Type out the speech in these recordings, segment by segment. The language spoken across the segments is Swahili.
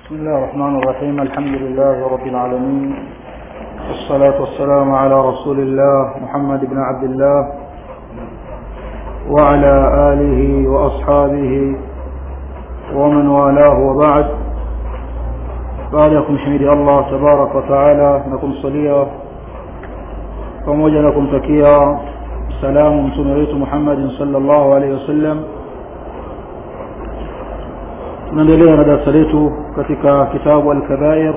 بسم الله الرحمن الرحيم الحمد لله رب العالمين والصلاة والسلام على رسول الله محمد بن عبد الله وعلى آله وأصحابه ومن والاه وبعد بعدكم شهيد الله تبارك وتعالى نكم صليا pamoja na kumtakia salamu mtume wetu Muhammad sallallahu alaihi wasallam tunaendelea na darasa letu katika kitabu al-kabair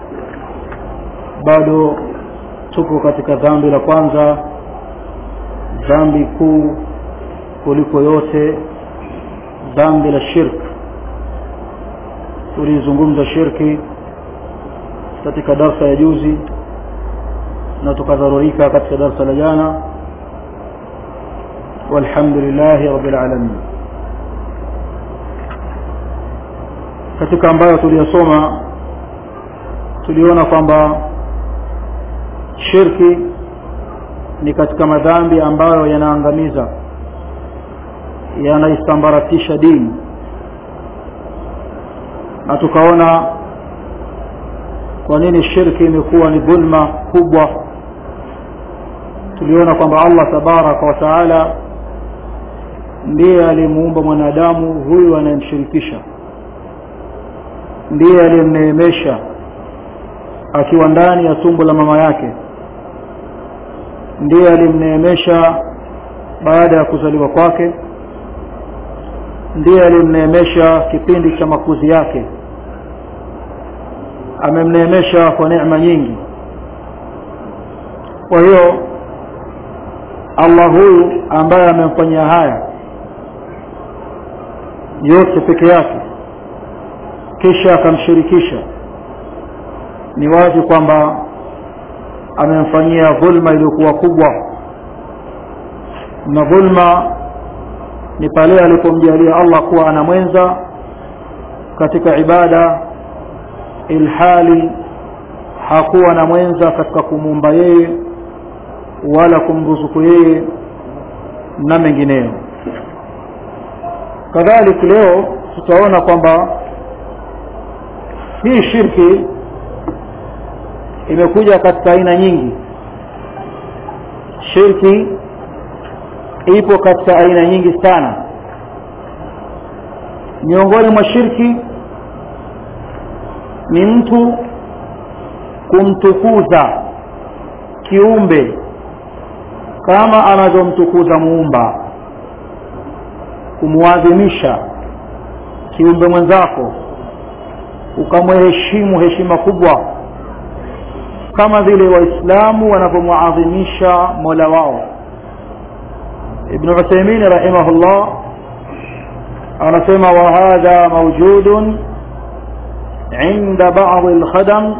bado tupo katika dhambi la kwanza dhambi kuu kuliko yote dhambi la shirk tulizungumza shirki katika darsa ya juzi na tukadharurika katika darsa la jana walhamdulillahi rabbil alamin katika ambayo tuliyosoma tuliona kwamba shirki ni katika madhambi ambayo yanaangamiza yanaisambaratisha dini na tukaona kwa nini shirki imekuwa ni dhulma kubwa tuliona kwamba Allah tabaraka wa taala ndiye alimuumba mwanadamu huyu anayemshirikisha ndiye aliyemneemesha akiwa ndani ya tumbo la mama yake ndiye alimneemesha baada ya kuzaliwa kwake ndiye alimneemesha kipindi cha makuzi yake amemneemesha kwa neema nyingi kwa hiyo Allah huyu ambaye amemfanyia haya yote peke yake kisha akamshirikisha ni wazi kwamba amemfanyia dhulma iliyokuwa kubwa na dhulma ni pale alipomjalia Allah kuwa ana mwenza katika ibada ilhali hakuwa na mwenza katika kumuumba yeye wala kumruzuku yeye na mengineyo kadhalika leo tutaona kwamba hii shirki imekuja katika aina nyingi shirki ipo katika aina nyingi sana miongoni mwa shirki ni mtu kumtukuza kiumbe kama anavyomtukuza muumba kumwadhimisha kiumbe mwenzako ukamheshimu heshima kubwa kama vile waislamu wanavyomwadhimisha mola wao ibn Uthaymeen rahimahullah anasema wa hadha mawjudun عند بعض الخدم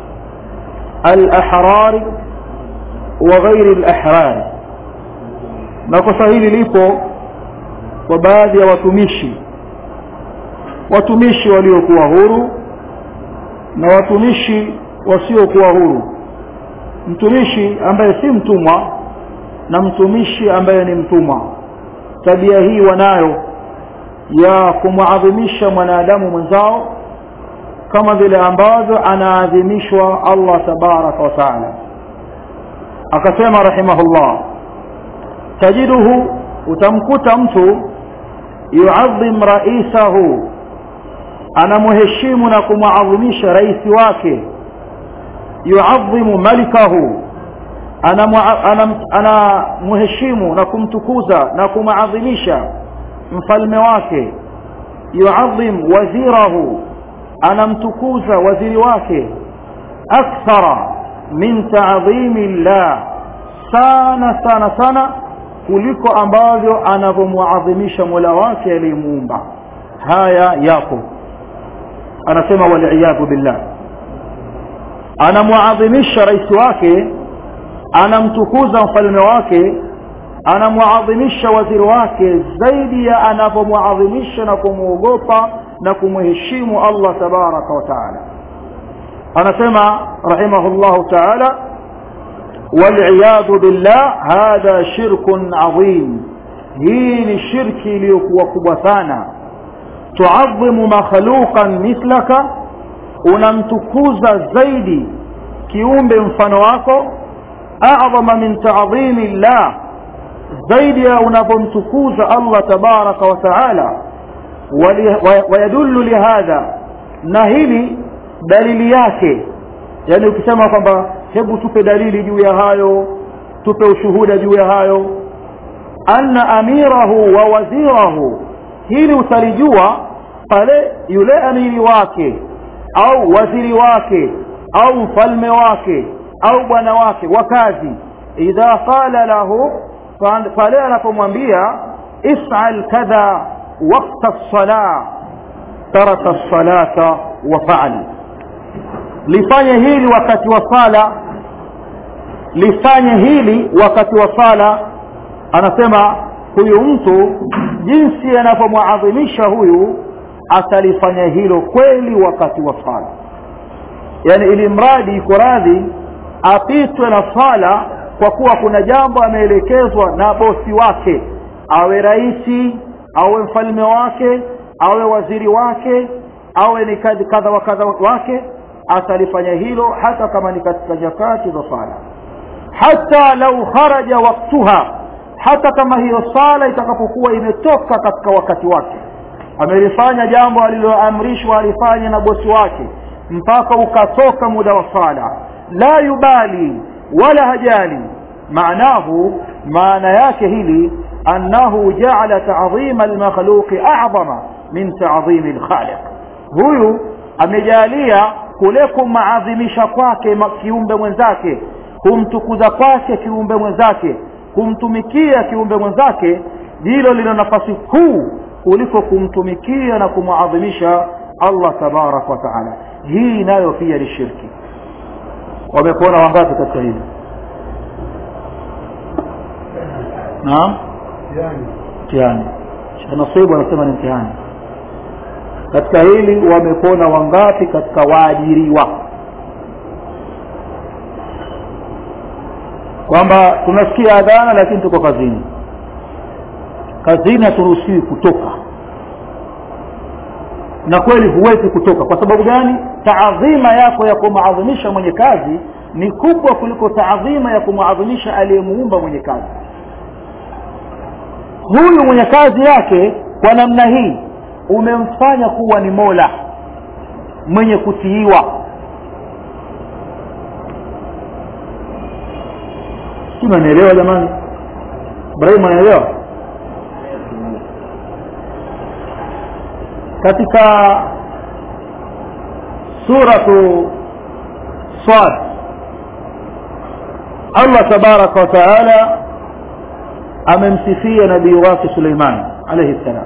الأحرار وغير الأحرار na kosa hili lipo kwa baadhi ya watumishi watumishi waliokuwa huru na watumishi wasiokuwa huru mtumishi ambaye si mtumwa na mtumishi ambaye ni mtumwa tabia hii wanayo ya kumwadhimisha mwanadamu mwenzao kama vile ambavyo anaadhimishwa Allah tabaraka wa taala akasema rahimahullah tajiduhu utamkuta mtu yuadhim raisahu anamheshimu na kumwadhimisha rais wake yuadhimu malikahu anamheshimu na kumtukuza na kumadhimisha mfalme wake yuadhim wazirahu anamtukuza waziri wake akthara min ta'dhimi llah sana sana sana kuliko ambavyo anavyomuadhimisha Mola wake aliyemuumba haya yapo anasema waliyadhu billah anamuadhimisha rais wake anamtukuza mfalme wake anamuadhimisha waziri wake zaidi ya anavyomuadhimisha na kumuogopa na kumheshimu Allah tabaraka wa taala anasema rahimahullah taala waliyadhu billah hadha shirkun adhim hii ni shirki iliyokuwa kubwa sana tuadhimu makhluqan mithlaka unamtukuza zaidi kiumbe mfano wako a'zama min ta'dhimi llah zaidi ya unapomtukuza Allah tabaraka wa taala wayadullu lihadha na hili dalili yake yani ukisema kwamba hebu tupe dalili juu ya hayo tupe ushuhuda juu ya hayo anna amirahu wa wazirahu hili utalijua pale yule amiri wake au waziri wake au mfalme wake au bwana wake wa kazi idha qala lahu pale anapomwambia if'al kadha waqta as-salah taraka as-salata wa fa'al lifanye hili wakati wa sala lifanye hili wakati wa sala anasema huyu mtu jinsi anavyomwadhimisha huyu atalifanya hilo kweli wakati wa sala yani ili mradi iko radhi apitwe na sala kwa kuwa kuna jambo ameelekezwa na bosi wake awe raisi awe mfalme wake awe waziri wake awe ni kadha wa kadha wake atalifanya hilo hata kama ni katika nyakati za sala hata lau kharaja waktuha hata kama hiyo sala itakapokuwa imetoka katika wakati wake amelifanya jambo aliloamrishwa alifanye na bosi wake mpaka ukatoka muda wa sala la yubali wala hajali maanahu maana yake hili annahu jaala ta'dhima almakhluqi a'zama min ta'dhimi alkhaliq huyu amejalia kule kumaadhimisha kwake kiumbe mwenzake kumtukuza kwake kiumbe mwenzake kumtumikia kiumbe mwenzake hilo lina nafasi kuu kuliko kumtumikia na kumwadhimisha Allah tabarak wa taala hii nayo pia ni shirki wamekuona wangapi katika hili naam mtihani nasibu anasema ni mtihani katika hili wamepona wangapi katika waajiriwa kwamba tunasikia adhana lakini tuko kazini kazini haturuhusiwi kutoka na kweli huwezi kutoka kwa sababu gani taadhima yako ya kumaadhimisha mwenye kazi ni kubwa kuliko taadhima ya kumaadhimisha aliyemuumba mwenye kazi huyu mwenye kazi yake kwa namna hii umemfanya kuwa ni mola mwenye kutiiwa si mnaelewa jamani ibrahim anaelewa katika suratu sad allah tabaraka wa taala amemsifia nabii wake suleiman alaihi ssalam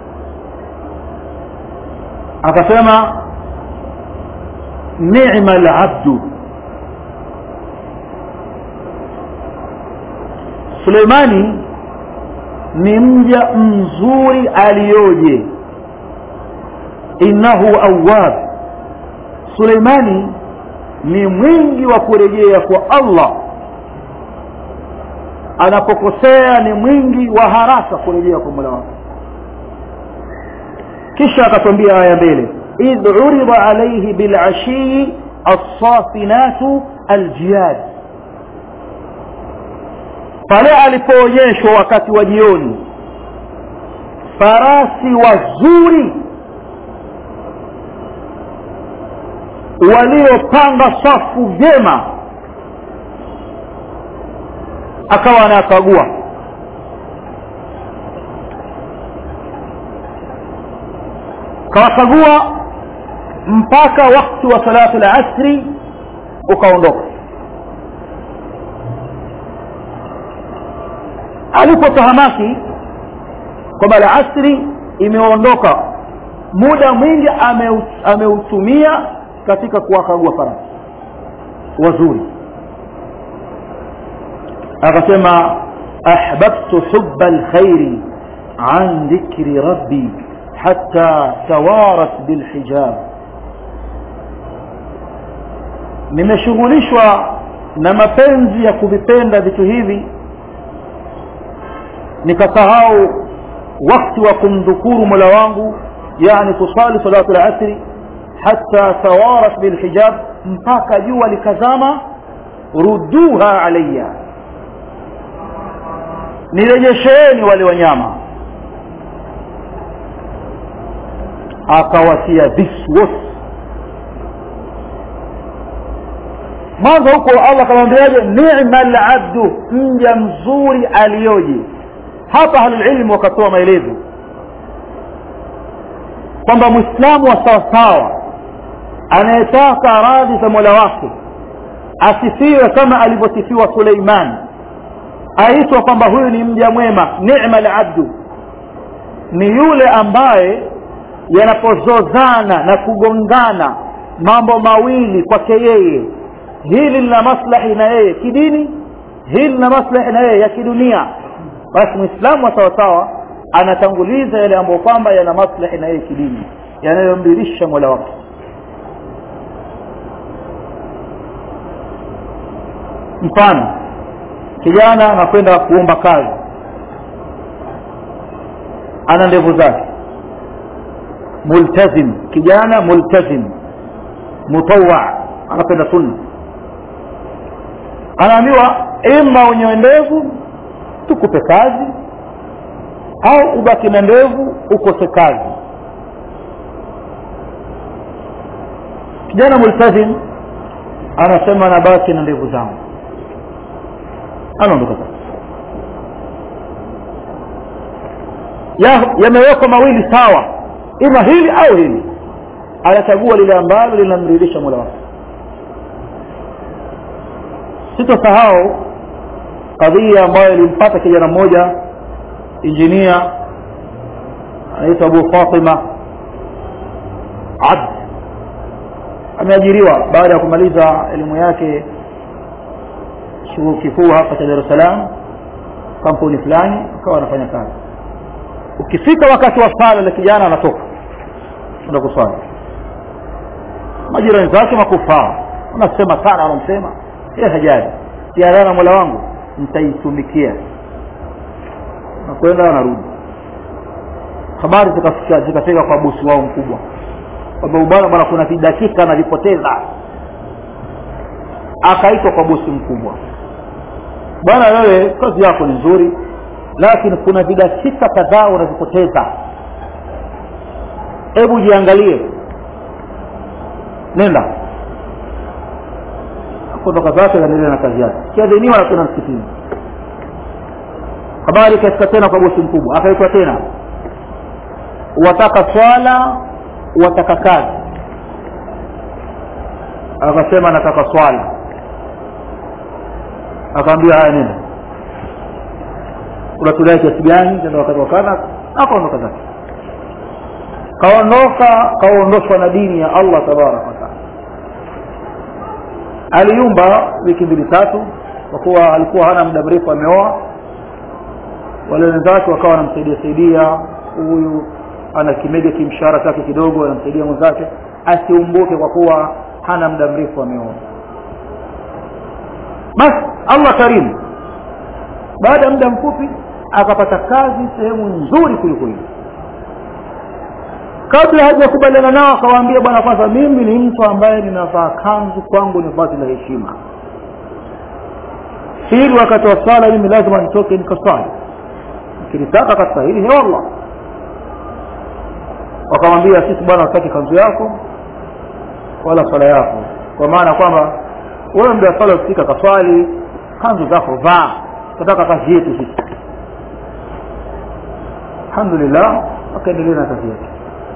akasema ni'ma al-abdu Suleimani ni mja mzuri aliyoje innahu awwab Suleimani ni mwingi wa kurejea kwa Allah anapokosea ni mwingi wa haraka kurejea kwa Mola wake kisha akatwambia aya mbele idh urida alayhi bil ashi as-safinatu al-jiyad pale alipoonyeshwa wakati wa jioni farasi wazuri waliopanga safu vyema akawa anakagua kawakagua mpaka wakati wa salatu al-asri ukaondoka alipotahamaki kwamba al-asri imeondoka muda mwingi ameutumia ame katika kuwakagua farasi wazuri akasema ahbabtu hubba alkhairi an dhikri rabbi hatta tawarat bilhijab nimeshughulishwa na mapenzi ya kuvipenda vitu hivi nikasahau wakati wa kumdhukuru mola wangu yani kusali salatu al-asri hatta tawarat bilhijab mpaka jua likazama rudduha alayya nirejesheni wale wanyama akawatia visu wote mwanzo huko allah akamwambiaje nima labdu mja mzuri aliyoje hapa ahlulilmu wakatoa maelezo kwamba mwislamu wa sawasawa anayetaka radhi za mola wake asifiwe kama alivyosifiwa suleiman aitwa kwamba huyu ni mja mwema nima labdu ni yule ambaye yanapozozana na kugongana mambo mawili kwake yeye hili lina maslahi na yeye kidini hili lina maslahi na yeye ya kidunia basi mwislamu wa sawasawa anatanguliza yale ambayo kwamba yana maslahi na yeye kidini yanayomdirisha mola wake mfano kijana anakwenda kuomba kazi ana ndevu zake multazim kijana multazim mutawa anapenda sunna anaambiwa ima unyoe ndevu tukupe kazi au ubaki na ndevu ukose kazi kijana multazim anasema nabaki na ndevu zangu anaondoka sasa yamewekwa mawili sawa ima hili au hili anachagua lile ambalo linamridhisha mola wake sitosahau kadhia ambayo ilimpata kijana mmoja injinia anaitwa abu fatima abd ameajiriwa baada ya kumaliza elimu yake chuo kikuu hapa cha dar es salaam kampuni fulani akawa anafanya kazi ukifika wakati wa sala la kijana anatoka enda kuswali majirani zake makufaa wanasema sana wanamsema ye hajali tiarana mola wangu nitaitumikia nakwenda anarudi habari zikafika zikafika kwa bosi wao mkubwa kwamba bwana bwana kuna vidakika anavipoteza akaitwa kwa bosi mkubwa bwana wewe kazi yako ni nzuri lakini kuna vidakika kadhaa unavipoteza hebu jiangalie nenda kutoka zake anaendelea na kazi yake kiadhiniwa na tena msikitini habari ikafika tena kwa bosi mkubwa akaitwa tena wataka swala wataka kazi akasema nataka swala akaambia haya nenda unatulea kiasi gani tena wakati wakana akaondoka zake kaondoka kaondoshwa na dini ya allah tabaraka wataala aliumba wiki mbili tatu kwa kuwa alikuwa hana muda mrefu ameoa wale wenzake wakawa wanamsaidia saidia huyu ana kimega kimshahara chake kidogo anamsaidia mwenzake asiumbuke kwa kuwa hana muda mrefu ameoa basi allah karimu baada ya muda mfupi akapata kazi sehemu nzuri kuliko hiyo kabla hajakubaliana nao akawaambia bwana kwanza mimi ni mtu ambaye ninavaa kanzu kwangu ni vazi la heshima ili wakati wa sala mimi lazima nitoke nikaswali nikilitaka katika hili he wallah wakamwambia sisi bwana hataki kanzu yako wala swala yako kwa maana kwamba wewe mda swala ukifika kaswali kanzu zako vaa tunataka kazi yetu sisi alhamdulillah akaendelea na kazi yake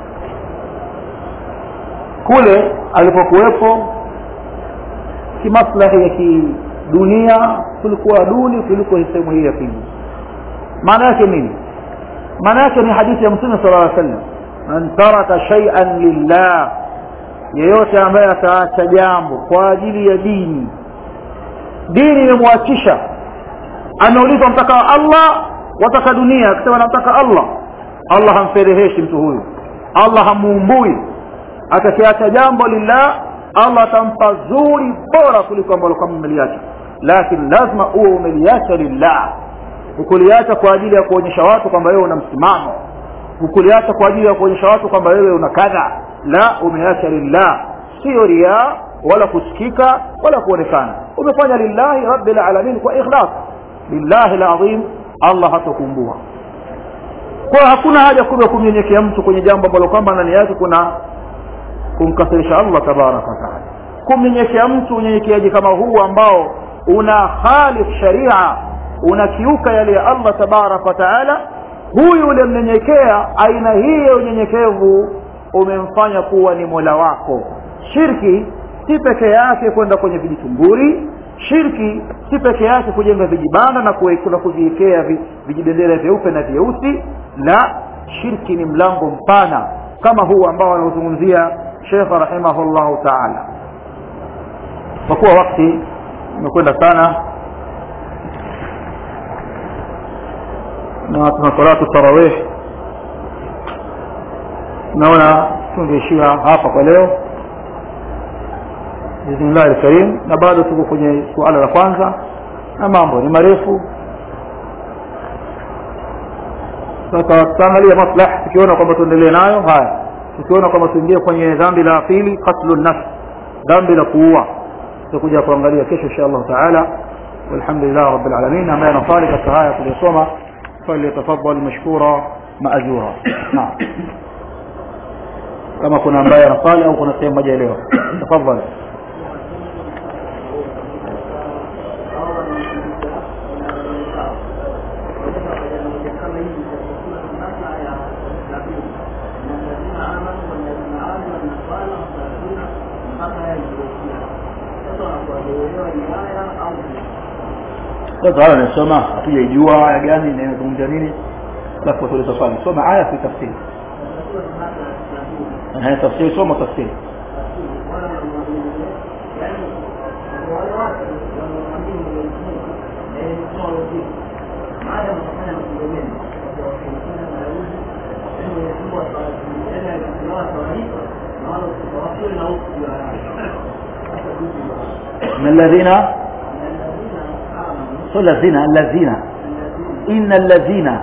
kule alipokuwepo kimaslahi ya kidunia kulikuwa duni kuliko sehemu hii ya pili maana yake nini maana yake ni hadithi ya mtume sala llaw sallam man taraka shaian lillah yeyote ambaye ataacha jambo kwa ajili ya dini dini imemwachisha ameulizwa mtaka allah wataka dunia akisema namtaka allah allah hamfereheshi mtu huyu allah hamuumbui atakiacha jambo lillah allah atampa zuri bora kuliko ambalo kama umeliacha lakini lazima uwe umeliacha lillah ukuliacha kwa ajili ya kuonyesha watu kwamba wewe una msimamo ukuliacha kwa ajili ya kuonyesha watu kwamba wewe una kadha la umeacha lillah sio riaa wala kusikika wala kuonekana umefanya lillahi rabbil alamin kwa ikhlas lillahi alazim Allah hatakumbua kwa hakuna haja kubwa kumnyenyekea mtu kwenye jambo ambalo kwamba ndani yake kuna kumkasirisha Allah tabaraka wa taala kumnyenyekea mtu unyenyekeaji kama huu ambao una khalif sharia unakiuka yale ya Allah tabaraka wa taala huyu ulimnyenyekea aina hii ya unyenyekevu umemfanya kuwa ni mola wako shirki si peke yake kwenda kwenye vijitumburi shirki si peke yake kujenga vijibanda na kuna kuviwekea vijibendera vyeupe na vyeusi la shirki ni mlango mpana kama huu ambao anaozungumzia Sheikh rahimahullahu ta'ala kwa kuwa wakati umekwenda sana na tuna salatu tarawih naona tungeishia hapa kwa leo bismillahi alkarim na bado tuko kwenye suala la kwanza na mambo ni marefu sasa tutaangalia maslahi tukiona kwamba tuendelee nayo haya tukiona kwamba tuingie kwenye dhambi la pili qatlu nafs dhambi la kuua tutakuja kuangalia kesho insha Allah taala walhamdulillah rabbil alamin ambaye anafali katika haya tuliyosoma falyatafaddal mashkura maajura naam kama kuna ambaye anafali au kuna sehemu moja leo tafadhali sasa haya nasoma hatujaijua aya gani na inazungumzia nini alafu tuuliza swali soma aya fi tafsiri eh tafsiri soma tafsiri من الذين sio lazina allazina inna allazina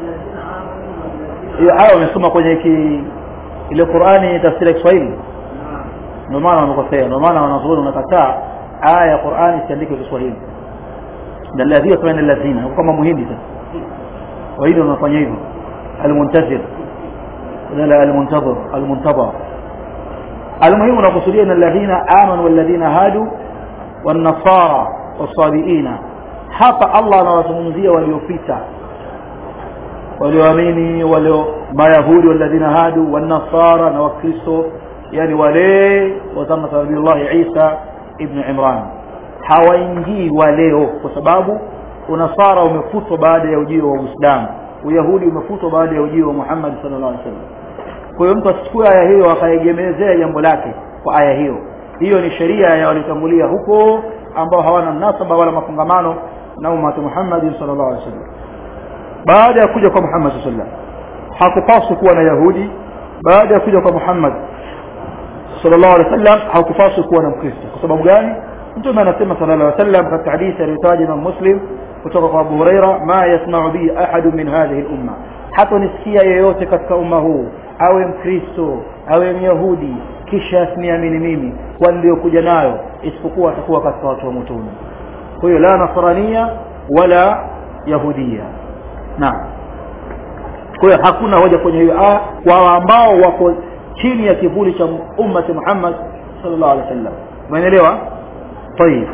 hiyo aya wamesoma kwenye ki ile Qur'ani tafsiri ya Kiswahili ndio maana wamekosea ndio maana wanazuoni wanakataa aya ya Qur'ani isiandike kwa Kiswahili na allazina kama allazina kama muhindi sasa wahindi wanafanya hivyo almuntazir wala almuntazir almuntazir المهم نقصدين ان الذين امنوا والذين هادوا والنصارى والصابئين hapa Allah anawazungumzia waliopita walioamini walio mayahudi walladhina hadu wanasara na wakristo yani wale wa zama za Nabii Isa ibn Imran hawaingii waleo kwa sababu unasara umefutwa baada ya ujio wa Uislamu uyahudi umefutwa baada ya ujio wa Muhammad sallallahu alaihi wasallam kwa hiyo mtu asichukue aya hiyo akaegemezea jambo lake kwa aya hiyo hiyo ni sheria ya walitangulia huko ambao hawana mnasaba wala mafungamano na umati Muhammad sallallahu alaihi wasallam baada ya kuja kwa Muhammad sallallahu alaihi wasallam hakupaswi kuwa na Yahudi baada ya kuja kwa Muhammad sallallahu alaihi wasallam hakupaswi kuwa na Mkristo kwa sababu gani mtume anasema sallallahu alaihi wasallam katika hadithi aliyotaja Imam Muslim kutoka kwa Abu Huraira ma yasma'u bi ahad min hadhihi al-umma hata nisikia yeyote katika umma huu awe Mkristo awe Myahudi kisha asiniamini mimi waliokuja nayo isipokuwa atakuwa katika watu wa motoni kwa hiyo la nasrania wala yahudia naam kwa hiyo hakuna hoja kwenye hiyo aya kwa ambao wako chini ya kivuli cha ummati Muhammad sallallahu alaihi wasallam umeelewa طيب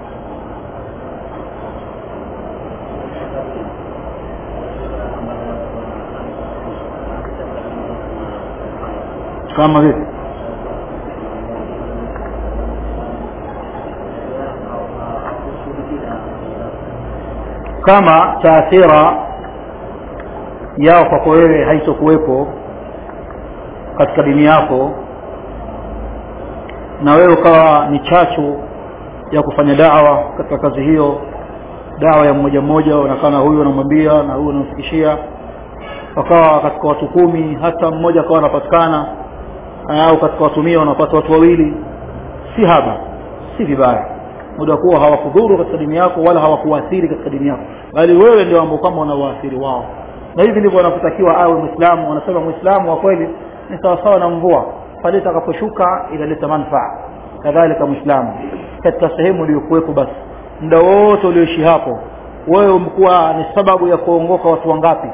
kama vipi kama taathira yao kwako wewe haitokuwepo katika dini yako na wewe ukawa ni chachu ya kufanya dawa katika kazi hiyo dawa ya mmoja mmoja unakaa na huyu unamwambia na huyu unamfikishia wakawa katika watu kumi hata mmoja akawa anapatikana au katika watu mia wanapata watu wawili si haba si vibaya muda kuwa hawakudhuru katika dini yako wala hawakuathiri katika dini yako bali wewe ndio ambao kama unawaathiri wao na hivi ndivyo wanapotakiwa awe muislamu wanasema muislamu wa kweli ni sawasawa na mvua pale itakaposhuka inaleta manufaa kadhalika muislamu katika sehemu uliyokuwepo basi muda wote ulioishi hapo wewe umekuwa ni sababu ya kuongoka watu wangapi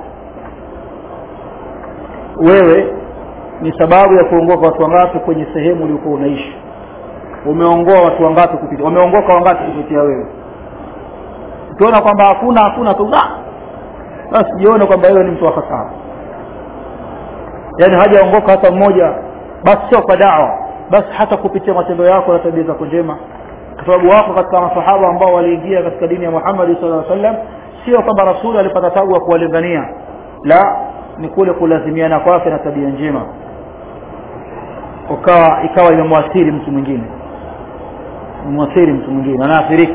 wewe ni sababu ya kuongoka watu wangapi kwenye sehemu uliokuwa unaishi umeongoa watu wangapi kupitia wameongoka wangapi kupitia wewe ukiona kwamba hakuna hakuna tu basi jione kwamba wewe ni mtu wa hasara yaani hajaongoka hata mmoja basi sio kwa dawa basi hata kupitia matendo yako na tabia zako njema kwa sababu wako katika masahaba ambao waliingia katika dini ya Muhammad sallallahu alaihi wasallam sio kwamba rasuli alipata tabu ya kuwalingania la ni kule kulazimiana kwake na tabia njema ukawa ikawa imemwathiri mtu mwingine imemwathiri mtu mwingine anaathirika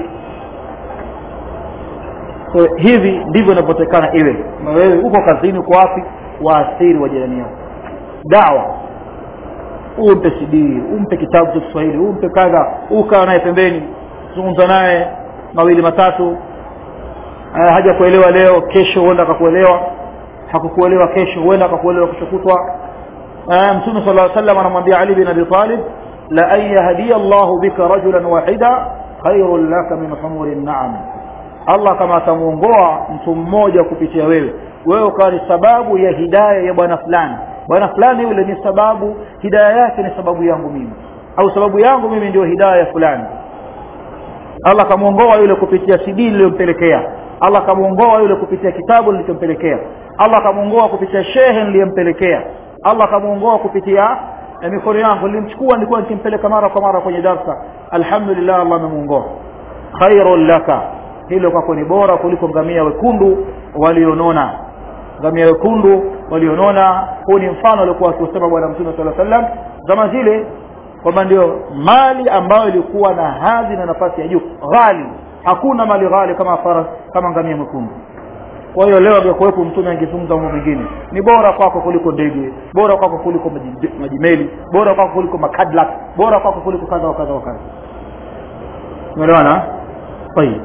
so, hivi ndivyo inavyotekana iwe na wewe uko kazini uko wapi waathiri wa jirani yako dawa umpe CD umpe kitabu cha Kiswahili umpe kadha ukaa naye pembeni zungumza naye mawili matatu uh, haja kuelewa leo kesho huenda akakuelewa hakukuelewa kesho huenda akakuelewa kesho kutwa uh, mtume sallallahu alaihi wasallam anamwambia Ali bin Abi Talib la an yahdiya Allah bika rajulan wahida khairul laka min humuri na'am Allah kama atamuongoa mtu mmoja kupitia wewe wewe ukawa ni sababu ya hidayah ya bwana fulani bwana fulani yule ni sababu hidayah yake ni sababu yangu mimi au sababu yangu mimi ndio hidayah ya fulani Allah kamuongoa yule kupitia CD niliyompelekea Allah kamuongoa yule kupitia kitabu nilichompelekea Allah kamuongoa kupitia shehe niliyempelekea Allah kamuongoa kupitia eh, mikono yangu nilimchukua nilikuwa nikimpeleka mara kwa mara kwenye darsa alhamdulillah Allah amemuongoa khairul laka hilo kwako ni bora kuliko ngamia wekundu walionona ngamia wekundu walionona huu ni mfano aliokuwa akiusema bwana mtume sallallahu alaihi wasallam zama zile kwamba ndio mali ambayo ilikuwa na hadhi na nafasi ya juu ghali hakuna mali ghali kama faras kama ngamia mwekundu kwa hiyo leo angekuwepo mtume angezungumza mambo mengine ni bora kwako kuliko ndege bora kwako kuliko maji- majimeli bora kwako kuliko makadlak bora kwako kuliko kadha wa kadha wa kadha umeelewana tayib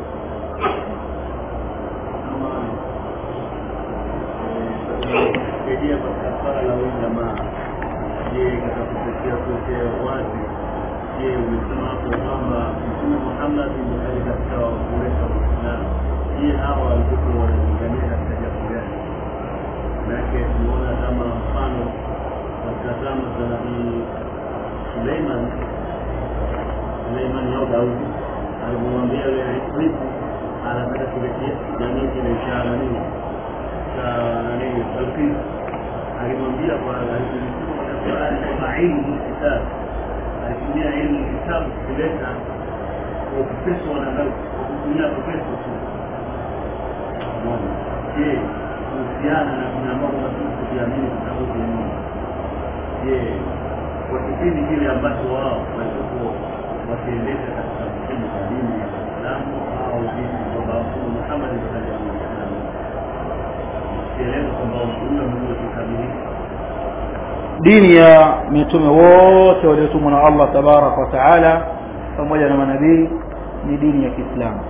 kusaidia katika swala la huyu jamaa je katika kutetea kutetea wazi je umesema hapo kwamba mtume muhammad ni hali katika kuleta uislamu je hawa walikuwa wanalingania katika jambo gani manake tumeona kama mfano katika zama za nabii suleiman suleiman au daudi alimwambia yule ifriti anataka kuletea nanii kile ishara nini cha nani Balkis alimwambia kwa alipolisoma katika Qur'ani kwamba ilmu kitab alitumia ilmu kitabu kuleta profeso wanadamu kwa kutumia profeso tu Umeona? je kuhusiana na kuna mambo mazuri kujiamini kitabu cha Mungu je kwa kipindi kile ambacho wao walikuwa wakiendesha katika mfumo wa dini ya Uislamu au dini kwamba Mtume Muhammad sallallahu alaihi wasallam kielezo kwamba huyo Mungu kikamilifu dini ya mitume wote waliotumwa na Allah tabaraka wa taala pamoja na manabii ni dini ya Kiislamu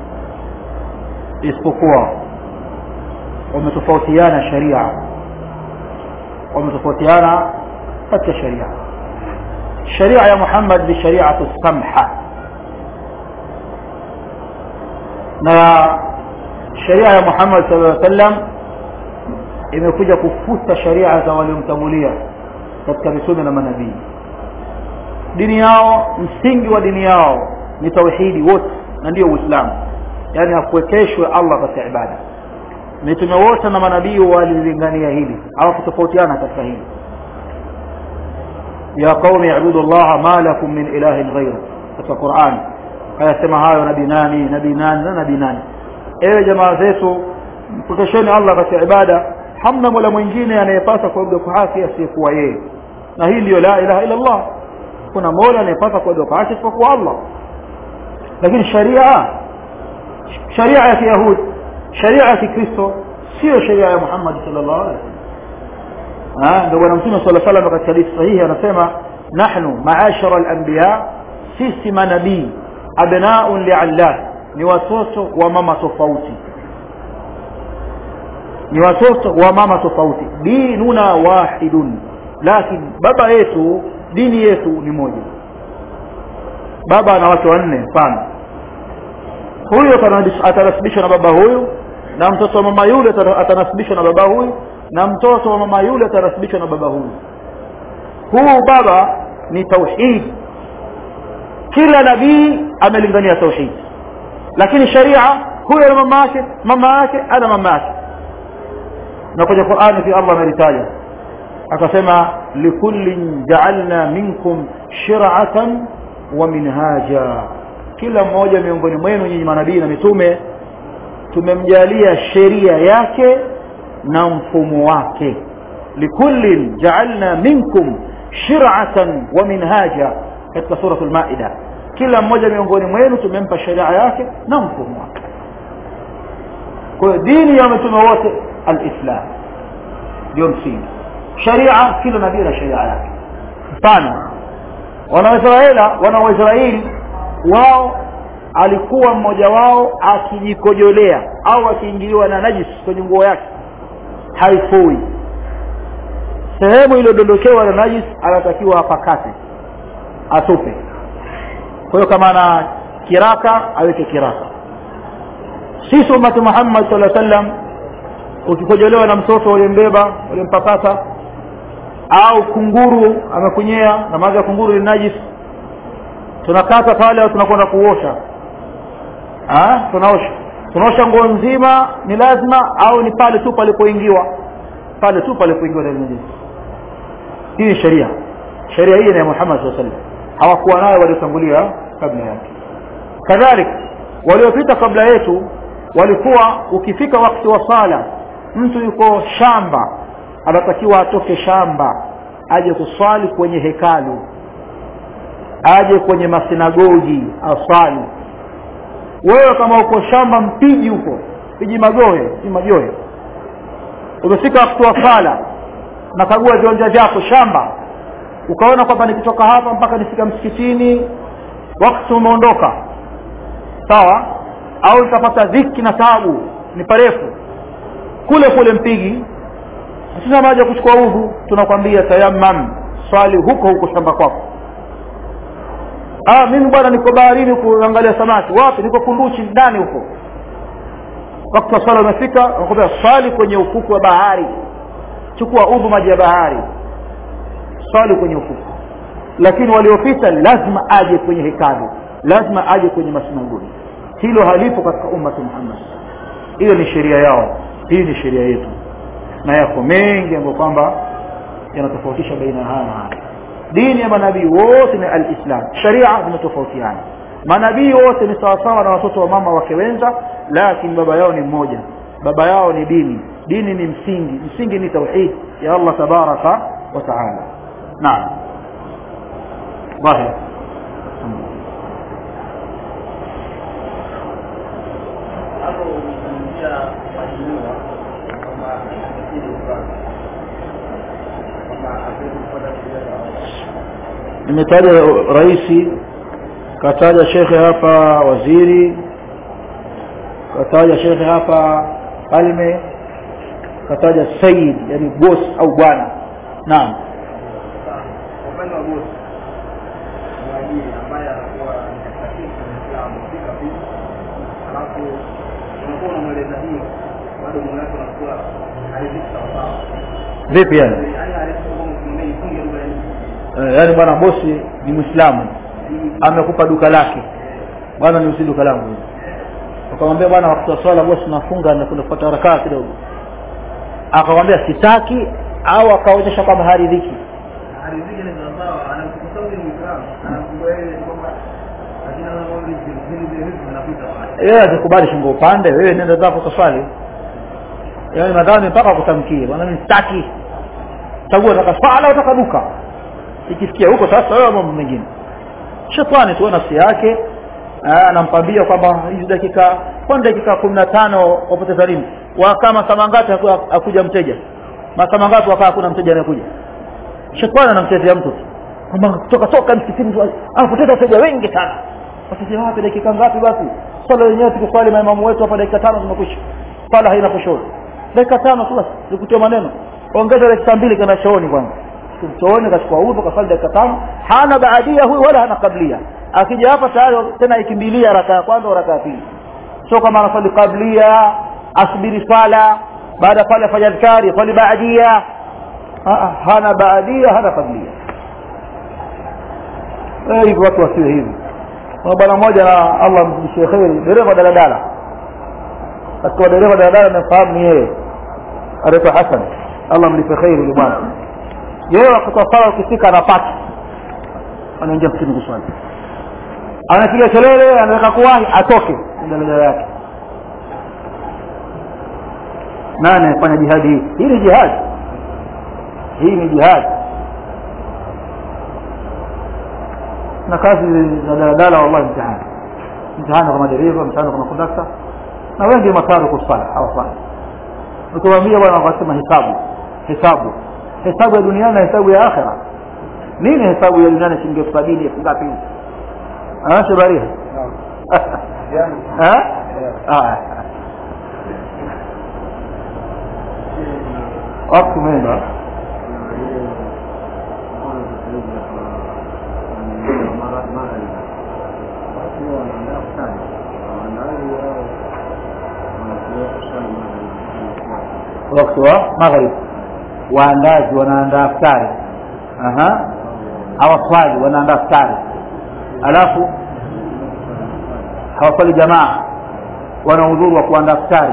isipokuwa wametofautiana sharia wametofautiana katika sharia sharia ya Muhammad ni shariatu samha na sharia ya Muhammad sallallahu alaihi wasallam imekuja kufuta sharia za waliomtangulia katika mitume na manabii dini yao msingi wa dini yao ni tauhidi wote na ndio uislamu yaani hakuwekeshwe allah katika ibada mitume wote na manabii walilingania hili hawakutofautiana katika hili ya qaumi ibudu llaha ma lakum min ilahin ghairu katika quran kayasema hayo nabii nani nabii nani na nabii nani ewe jamaa zetu mpokesheni allah katika ibada hamna mola mwingine anayepasa kuabudu kwa haki asiyekuwa yeye na hii ndiyo la ilaha illa allah kuna mola anayepasa kuabudu kwa haki isipokuwa allah lakini sharia sharia ya kiyahudi sharia ya kikristo sio sharia ya muhammad sallallahu alaihi wasallam ndio bwana mtume sallallahu alaihi wasallam katika hadithi sahihi anasema nahnu maashara al-anbiya sisi manabii abnaun li'allah ni watoto wa mama tofauti ni watoto wa mama tofauti dinuna wahidun lakini baba yetu dini yetu ni moja baba ana wake wanne mfano huyu atanasibishwa na baba huyu na mtoto wa mama yule atanasibishwa na baba huyu na mtoto wa mama yule atanasibishwa na baba huyu huu baba ni tauhid kila nabii amelingania tauhid lakini sharia huyo na mama yake mama yake ana mama yake na kwenye qurani fi allah amelitaja akasema likullin jaalna minkum shiratan wa minhaja kila mmoja miongoni mwenu nyinyi manabii na mitume tumemjalia sheria yake na mfumo wake likullin jaalna minkum shiratan wa minhaja katika suratul maida kila mmoja miongoni mwenu tumempa sheria yake na mfumo wake kwa hiyo dini ya mitume wote alislam ndio msingi sharia kila nabii na sheria yake mfano wanawaisraeli wana waisraeli wao alikuwa mmoja wao akijikojolea au akiingiliwa na najis kwenye nguo yake haifui sehemu iliyodondokewa na najis anatakiwa apakate atupe kwa hiyo kama ana kiraka aweke kiraka sisi umati muhammad saa sallam ukikojolewa na mtoto uliyembeba ulimpakata au kunguru amekunyea na maji ya kunguru ni najis tunakata pale au tunakwenda kuosha tunaosha tunaosha nguo nzima ni lazima au ni pale tu palipoingiwa pale tu palipoingiwa na najis hii ni sheria sheria hii ni ya muhammad saa sallam hawakuwa nayo waliotangulia kabla yake kadhalika waliopita kabla yetu walikuwa ukifika wakati wa sala mtu yuko shamba anatakiwa atoke shamba aje kuswali kwenye hekalu aje kwenye masinagogi aswali wewe kama uko shamba mpiji huko piji magohe si majohe umefika wakati wa sala nakagua viwanja vyako shamba ukaona kwamba nikitoka hapa mpaka nifika msikitini wakati umeondoka sawa au nitapata dhiki na taabu ni parefu kule kule mpigi hatuna maji ya kuchukua udhu tunakwambia tayammam swali huko huko shamba kwako ah mimi bwana niko baharini kuangalia samaki wapi niko kunduchi ndani huko wakati wa swala umefika nakwambia swali kwenye ufuku wa bahari chukua udhu maji ya bahari swali kwenye ufuku lakini waliopita lazima aje kwenye hekalu lazima aje kwenye masinagogi hilo halipo katika ummati muhammad hiyo ni sheria yao hii ni sheria yetu na yako mengi ambayo kwamba yanatofautisha baina haya na haya dini ya manabii wote ni alislam sharia zimetofautiana manabii wote ni sawasawa na watoto wa mama wake wenza lakini baba yao ni mmoja baba yao ni dini dini ni msingi msingi ni tauhid ya allah tabaraka wa taala naam ظاهر hapo umezungumzia wajiniwa kwamba akili upande kwamba hatuwezi kupata sheria za Allah. nimetaja raisi kataja shekhe hapa waziri kataja shekhe hapa falme kataja sayid yani boss au bwana naam Sasa, kwa upande wa bosi mwajiri ambaye anakuwa ni katika kesi ya Uislamu si kabisa, alafu unakuwa unamweleza hiyo, bado moyo wake unakuwa haridhiki sawasawa, vipi yani yaani haridhiki kwamba ukimwambia nifunge lugha hii Eh, yaani bwana bosi ni mwislamu amekupa duka lake bwana niusi duka langu ukamwambia bwana wakati wa swala bosi nafunga na kuna kupata rakaa kidogo akamwambia sitaki au akaonyesha kwamba haridhiki haridhiki ni sawasawa, anamkuta huyu Muislamu anamkubali yeye kwamba lakini anaona hivi vile vile vitu vinapita pale. yeye akikubali shingo upande wewe nenda zako kaswali yaani nadhani mpaka kutamkie bwana mimi sitaki chagua utaka swala au utaka duka ikifikia huko sasa wewe mambo mengine shetani tu nafsi yake ah, anampambia kwamba hizi dakika kwani dakika kumi na tano wapoteza nini wa kama saa mangapi haku- hakuja mteja masaa mangapi wakaa hakuna mteja anayekuja shetani anamchezea mtu tu kwamba toka toka msikitini tu, anapoteza wateja wengi sana wateja wapi dakika ngapi basi swala yenyewe tukiswali maimamu wetu hapa dakika tano zimekwisha swala haina kushoni dakika tano tu basi nikutia maneno ongeza dakika mbili kenda chooni kwanza chooni kachukua udhu kasali dakika tano hana baadia huyu wala hana kablia akija hapa tayari tena ikimbilia raka ya kwanza au raka ya pili sio kama anasali kablia asubiri swala baada pale afanya adhkari swali baadia hana baadia hana kablia hivi watu wasiwe hivi kuna bwana mmoja na allah mzidishie kheri dereva daladala katika dereva daladala nafahamu ni yeye anaitwa hasan allah mlipe kheri yule bwana yeye wakati wa sala ukifika anapaki anaingia msikini kuswali anapiga kelele anataka kuwahi atoke daladala yake nani anafanya jihadi hii hii ni jihadi hii ni jihadi na kazi za daladala wallahi mtihani mtihani kwa madereva mtihani kwa makondakta na wengi mataru kusala hawafanyi ukiwaambia bwana wakasema hesabu hesabu hesabu ya duniani na hesabu ya akhira nini hesabu ya duniani shilingi elfu sabini elfu ngapi shabaria wakati umeenda wakati wa maghrib waandazi wanaandaa ftari hawaswali wanaandaa ftari alafu hawaswali jamaa wana udhuru wa kuandaa ftari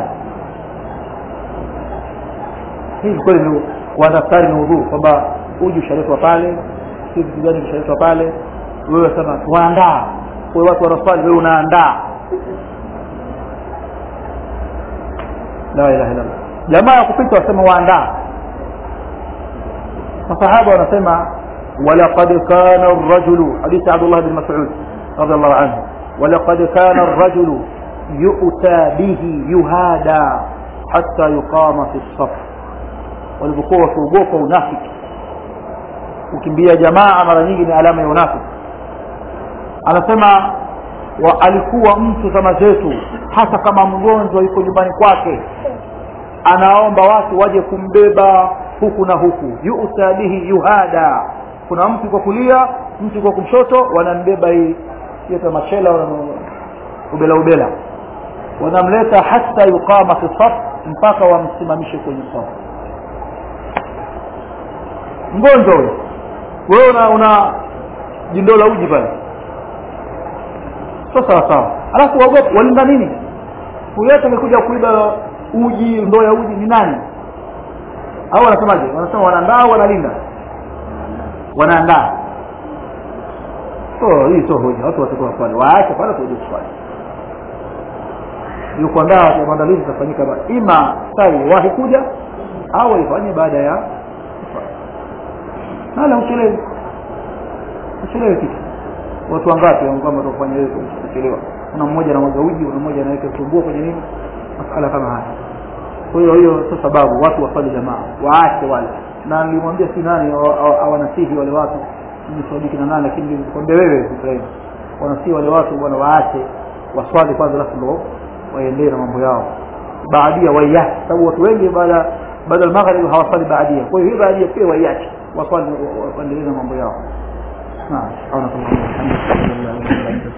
hivi kweli ni kuandaa ftari ni udhuru kwamba uji ushaletwa pale si vitu gani vishaletwa pale wewe sema waandaa kwa watu wanaswali wewe unaandaa la ilaha illallah jamaa ya kupita wasema waandaa masahaba wanasema walaqad kana rajulu hadithi abdullah bin mas'ud radhiallahu anhu walaqad kana rajulu yu'ta bihi yuhada hatta yuqama fi saf walivyokuwa wakiogopa unafiki kukimbia jamaa mara nyingi ni alama ya unafiki anasema wa alikuwa mtu kama zetu hasa kama mgonjwa yuko nyumbani kwake anaomba watu waje kumbeba huku na huku yu'ta bihi yuhada kuna mtu kwa kulia mtu kwa kushoto wanambeba hii hiyo machela ubela ubela wanamleta hata yuqama fi saf mpaka wamsimamishe kwenye safu mgonjwa huyo wewe una, una jindo la uji pale sio sawa sawa alafu waogopa walinda nini huyo yote amekuja kuiba uji ndoo ya uji ni nani au wanasemaje wanasema wanaandaa au wanalinda wanaandaa so hii sio hoja watu watakuwa swali waache pale kuja kuswali hiyo kuandaa maandalizi itafanyika ima sali wahi kuja au waifanye baada ya hala uchelewe uchelewe kitu watu wangapi kwamba watafanya hiyo kuchelewa kuna mmoja anamwaga uji kuna mmoja anaweka tumbua kwenye nini masala kama haya kwa hiyo hiyo sio sababu watu waswali jamaa waache wale na nilimwambia si nani awanasihi wale watu nisadiki na nani lakini nilikwambia wewe Ibrahim wanasihi wale watu bwana waache waswali kwanza alafu ndo waendelee na mambo yao baadia waiache sababu watu wengi baada baada ya maghrib hawaswali baadia kwa hiyo hii baadia pia waiache waswali waendelee na mambo yao naam